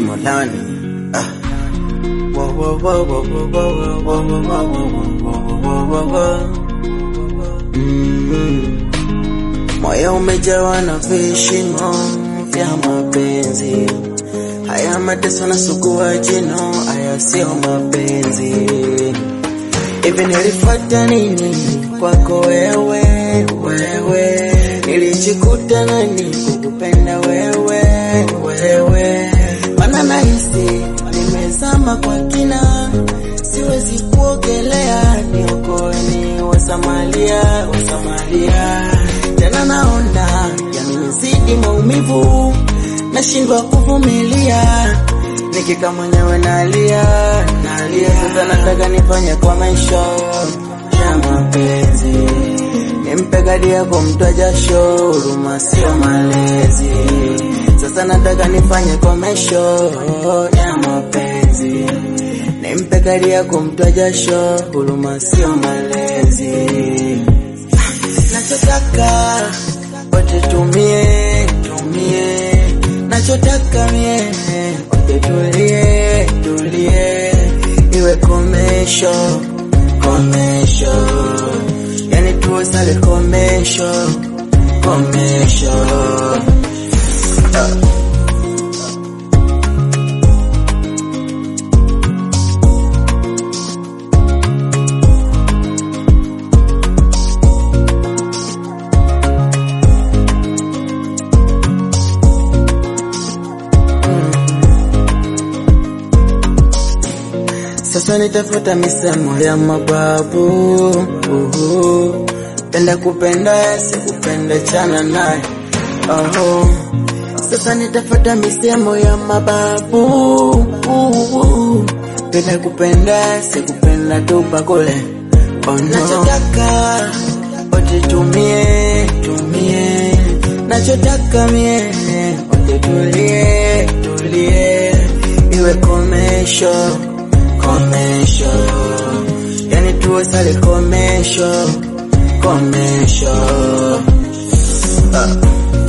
Molani. Ah. Wo, wo, wo, wo, wo, wo, wo, wo, wo, wo, wo, wo, wo, wo. Mm. Moyo umejawa na vishimo vya mapenzi, haya mateso na sugua jino, haya sio mapenzi. Hivi nilifuata nini kwako wewe, wewe? Nilijikuta nani kukupenda wewe, wewe? Mana nahisi nimezama kwa kina, siwezi kuogelea, niokoe ni wasamalia, wasamalia. Tena naona yamenizidi maumivu, nashindwa kuvumilia nikika mwenyewe nalia nalia, sasa nataka nifanye kwa maisha ya mapenzi, nimpe kadi yako mtwa jasho, huruma sio malezi. Sasa nataka nifanye kwa maisha ya mapenzi, nimpe kadi yako mtwa jasho, huruma sio malezi. Nachotaka wote tumie tumie, nachotaka mie wote tulie tulie, iwe komesho komesho, yani tuosale komesho komesho Ah. Sasa nitafuta misemo ya mababu uhu. Penda kupenda sikupenda chana naye oho. Sasa nitafuta misemo ya mababu uhu. Penda kupenda sikupenda tupa kule oh no. Nachotaka wote tumie tumie, nachotaka mie wote tulie tulie, iwe komesho komesho, yani tuosale komesho komesho ah.